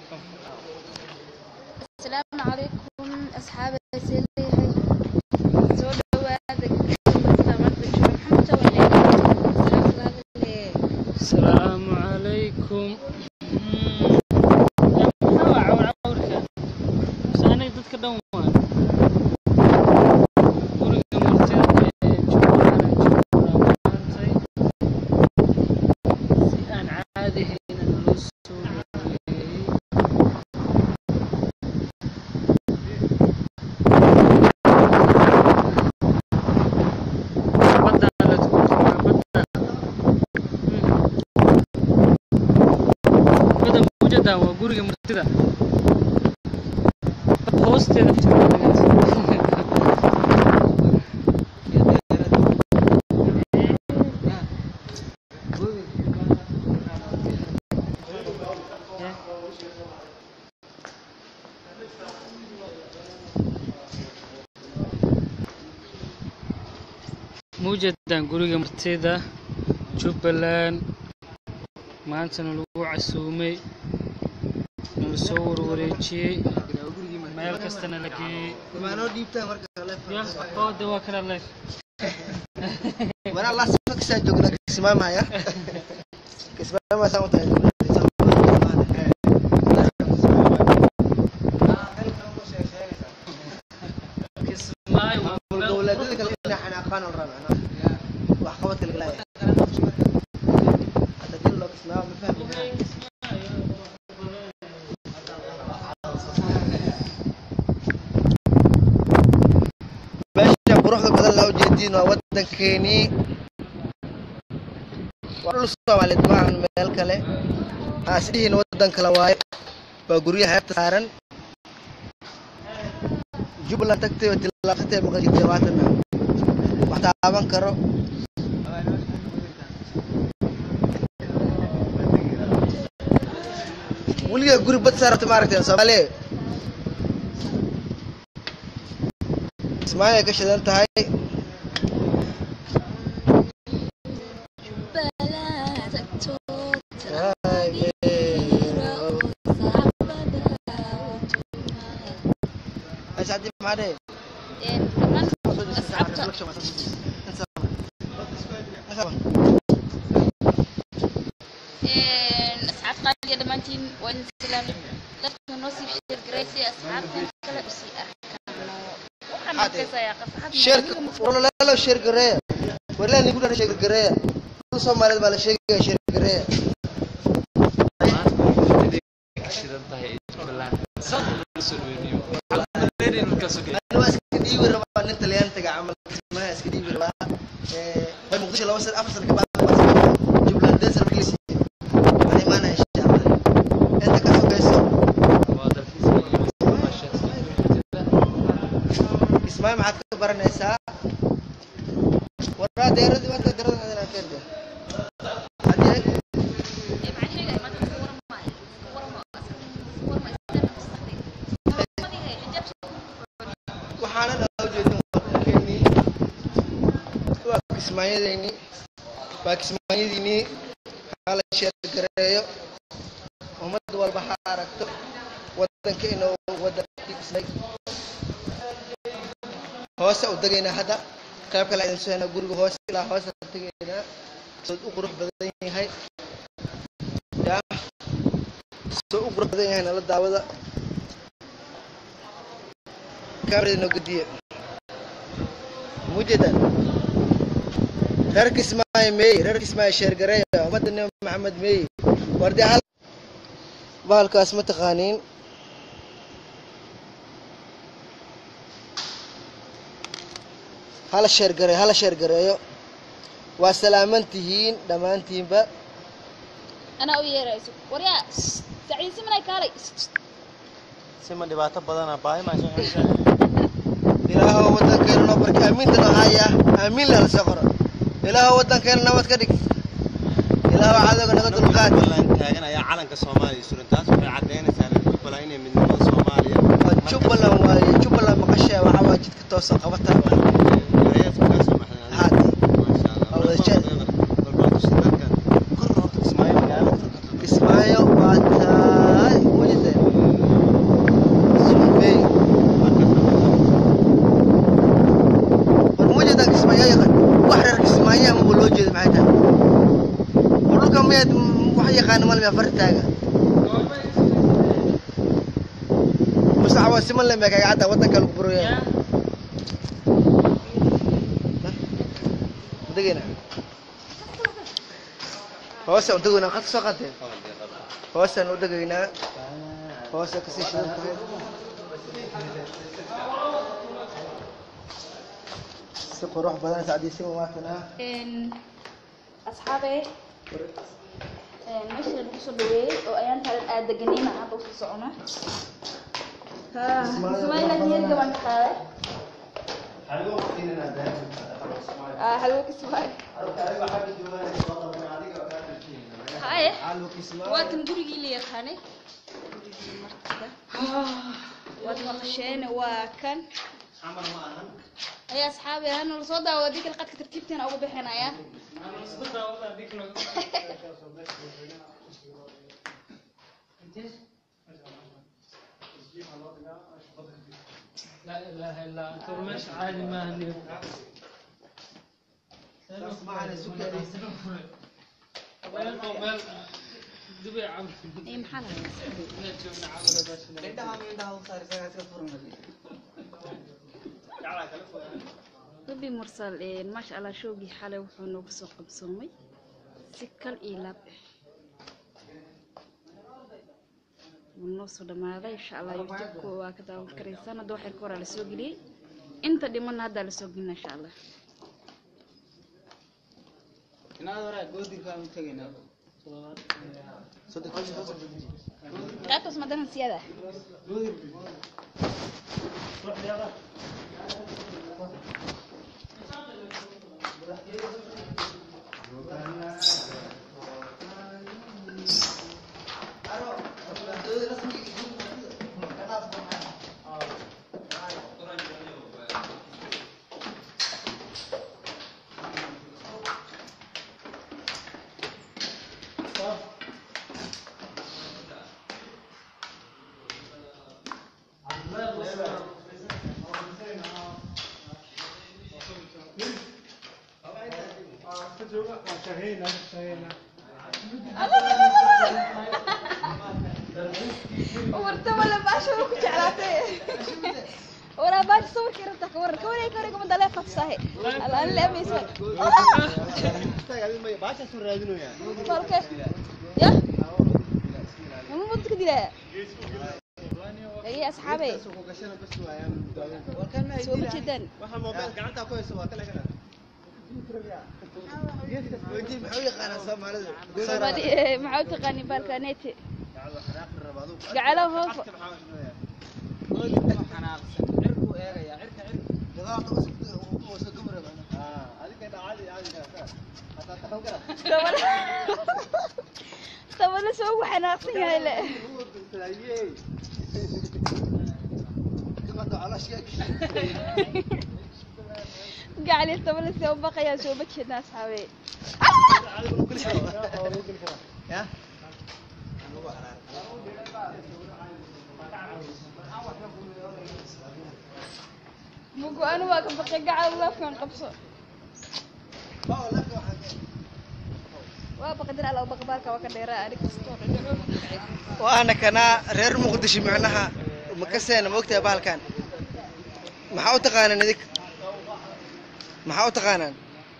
asalaamu calaykum asxaabay seeleeyahay soo dhawaada maxamta wale asalaamu calaykum maxaa waa cawrcawrka mise aniga dadka dhan waa guriga martida ee jubbaland jubbaland maantay si aan caadi hayna naloo soo dhaweeyey badda la tukuraa badda bada mujada waa guriga martida hoosteeda mujadan guriga martida jubbaland maantana lagu casuumay nala soo warwareejiyey meel kastana la geeyey Maanoo dhiibtaan marka kale. ya oo de waa kala leef Mana Allah sifat kisah joogna kismaamaya. Kismaama saan u tahay. kismaayo waa meel Dowladda kale inay xanaaqaan oo rabaan. Wax qabad kale galaya. Hadda dil loo kismaama ma fahmi. meesha quruxda badan loo jeediin waa waddankeenii waa dhul soomaaliyeed maahan meel kale aasdihiin waddan kale waaye waa guryaha xeebta saaran jubbaland tagtay oo tilaabsatay maqan jirtay waatana wax taaban karo weligaa guri bad saarata maaragtay soomaaliya ismaayay ka shidan tahay Asadi maxaa asxaab qaaliya dhammaantiin waa idin salaamay dadka noo sii sheergareysay asxaabtan kale usii arkano waxaan arkaysayaa qasaxad sheerka walalo sheer gareeya walaa nigu dhana sheer gareeya dhul soomaaliyeed baa la sheegaya sheer gareeya ani waa iska dhiibi rabaa nin talyaantaga camal kismaha iska dhiibi rabaa ee bay muqdisho laba sana afar sana ka bacdi baa jubbaland deesar markii la siiyey waxaan imaanaya insha allah inta ka sogayso kismaayo maxaad ka baranaysaa waraa deeradii waanta deerada adinaa keerde haddii waxaana dhaa ujeedin waddankeenii waa kismaayadeenii waa kismaayadiinii hala sheergareeyo ummad walba ha aragto waddankeena oo waddankii dhisnay hoose u degaynaa hadda qayb kale idin soo haynaa guriga hoose ilaa hoose tegaynaa soo u qurux badan yahay yaa soo u qurux badan yahay nala daawada kamerada noo gediye mujeeda reer kismaayo meey reer kismaayo sheergareeya ummadda nabi maxamed meey wardi hal bahalkaas ma taqaaniin hala sheergareeyo hala sheergareeyo waa salaaman tihiin dhammaantiinba anaa u yeerayso waryaa saciisi manay kaalay sima dhibaato badana baahi maa soo xirisa ilaahow waddankeena noo barki aamiinta noo haya aamiin lala soo qoro ilaahow waddankeena nabad ka dhig ilaahow cadowga naga dulqaad jubbaland taagan ayaa calanka soomaaliya suran taas waxay caddaynaysaa reer jubbaland inay midnimada soomaaliya waa jubbaland waaye jubbaland maqashee waxaa waa jidka toosa qabata haadi kismaayo waa tahay wajide istaaga musaxwa siman le mee kaga cadda waddanka lagu buraya degayna hoose u degaynaa qad soo qadeen hoosaan u degaynaa hoose kasii shidan tahay si qurux badan sacdiisima waakanaa asxaabe meesha lagu soo dhaweeyey oo ayaan talan aad deganayna hadda usoo socona ismaaila niyad gaban ka qaaday halwo kismaail haye waa kan gurigii la yaqaanay waad maqasheen waa kan ay asxaabi hana la soo daawo haddii kale qadka tartiibteena uga bixinaya لا اله الا انت مش عادي ما هني دبي عم ay maxaa lahayaa rubi mursal maasha allah shoogii xalay wuxuu noogu soo qabsoomay si kal iyo laab ah wuu noo soo dhamaaday insha allah youtubeka waa ka daawan karaysaan hadda waxyar ka horaa lasoo geliyey inta dhimanna haddaa lasoo gelina insha allah qaybtaas madana siyada warta wala baasha ku jeclaatay wala baasha sawirkii rabtaa ka waran ka wareeg ka wareeg ma dalee fatsahe alaan la amaysa baashaasuu raadinaya falke ya mama mudka dilaa ay asxaabe ku gashana bas waayaan soo ma jeedaan waxa moobeel gacanta ku hayso waa kale kana weydii maxuu yaqaanaa soomaalida Somali maxaa u taqaani balkanete gacado xanaaqi raba aduu gacalo hoofo maxaa isleeyahay ah adiga caadi caadi ka hataa taxaw kara tabala tabala soo ugu xanaaqsan yahay le Ayey. gacali tabala soo baqayaa soo ma jeedna asxaabe ya mugu anu waa ka baqay gacal laafkan qabso waa baqadir ala baqbaalka waa ka dheeraa anig kastoo dhinaco waana kanaa reer muqdisho macnaha makaseena maogtahay bahalkan maxaa u taqaanaan idig maxaa u taqaanaan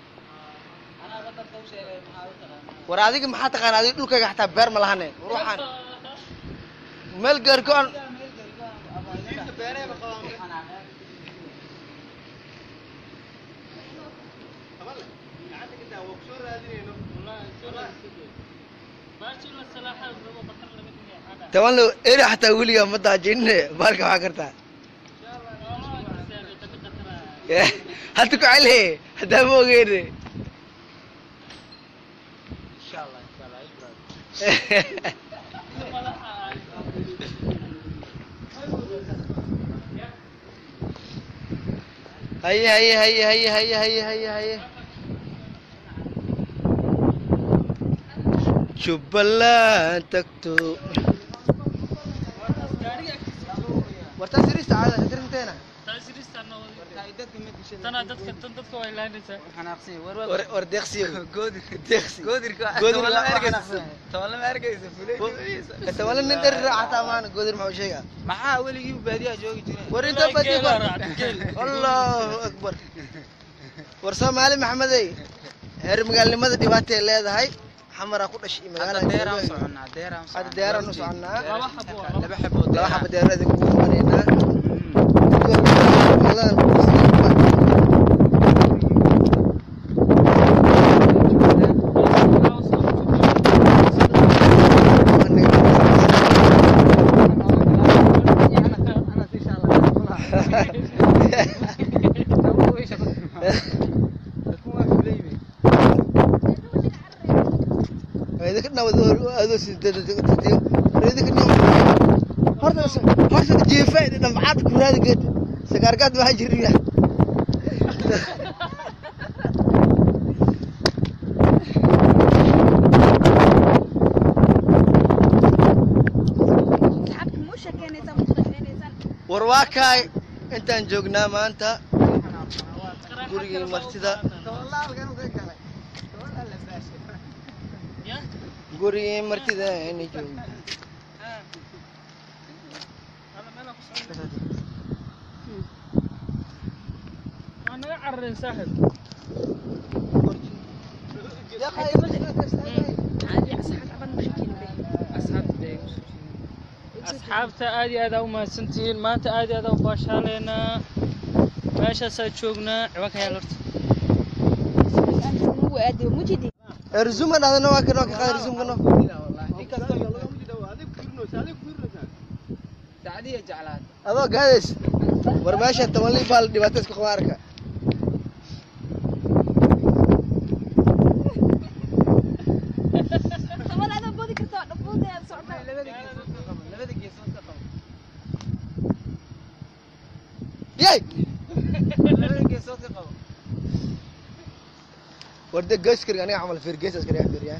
war adiga maxaa taqaanaa adiga dhulkayga xataa beer ma lahane war waxaan meel gaar go-an toban lo eri xataa weligaa ma daajinine bahalka waxaa kartaa hadda ku celihe haddaa ma ogeene haye haye haye haye haye haye haye haye jubbaland tagto wartaa sirista caada sirrinteena tana dadka tan dadka way lahaynaysaa xanaaqsan war war war deeqsiyo goodir deeqsi goodirka Goodir toban lama waa arkaysa xanaaqsan. toban lama arkaysa fulay ta wala nin dhari raacataa maana goodir maxuu sheegaa maxaa weligii baadiyaa joogi jiray war inta badi Geel war waa geel. allahu akbar war soomaali maxamedey heer magaalnimada dhibaatay leedahay xamaraa ku dhashay hadda magaalada deeraan soconnaa deeraan hadda deeraan u soconnaa laba xabo waa laba xabood laba xaba deerada ugu maraynaa horta jiifa dhamcaad ku raadi geed sagaargaad waxaa jiriya asxaabta muu sheekeynaysaa muu sheekeynaysaan war waa kaay intaan joognaa maanta gurigii martida gurigii martida ayna joognaa waa naga cararin saaxib caadi asxaab caban muu sheekeynay asxaabta aad iyo aad aa u mahadsantihiin maanta aad iyo aad aa u baashaaleynaa meeshaasaa joognaa ciwaanka yaal horta muu aadiyo mujidi erzuma dhadana waa kan waa ka qaad erzumkano sacdiya jeclaad adoo gaadays war meesha tabanli baa la dhibaato isku qaba arka tabal adaa boodi kartaa dhafuuda aad socotaa labada geesood ka qabo yay labada geesood ka qabo war de geeskariga aniga camal fiir gees askariga fiiriyaa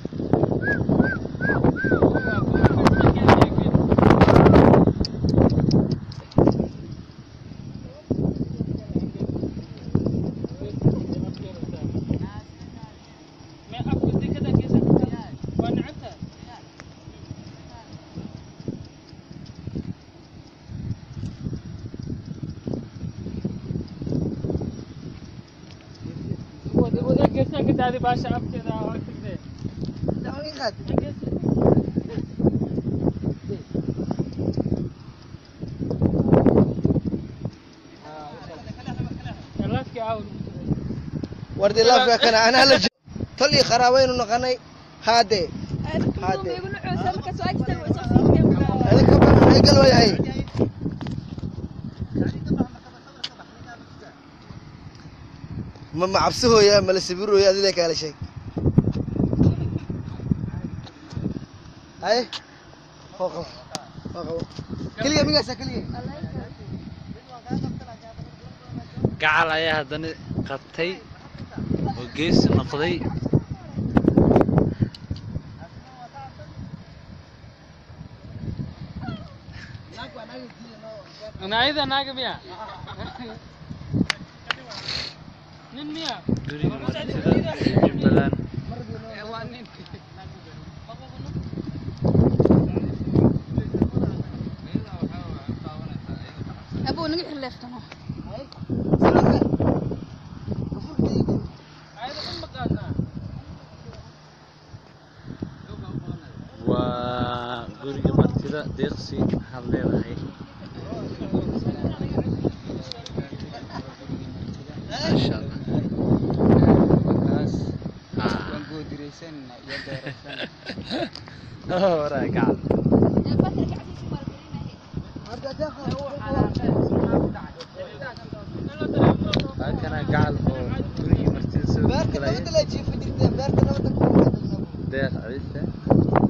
baasha afkeeda waa tagtee laafkii aawal war de laafka kana anaa la jo tol iyo qaraabaynu noqonay haade Hade. iguna coosa markaas waa agtaaga waa soo fiirkeen adinka badan ay gal wayahay ma macabsahooya mala sawirooya adile kaala sheeg haye hoo qabo hoo qabo keliya migaasa keliya gacal ayaa haddana qabtay oo geesi noqday naayada naaga miya nin miya guriga martida jubbaland abuu naga xirleeftano waa guriga martida deeqsi waxaad leedahay maasha allah markaas Ah. waan goodiraysanina iyo deeraysanina Oh, waraa gacal halkana gacal oo gurigii martida soo beerta galaya nabada la jiifa jirteen beerta nabada ku deeq adista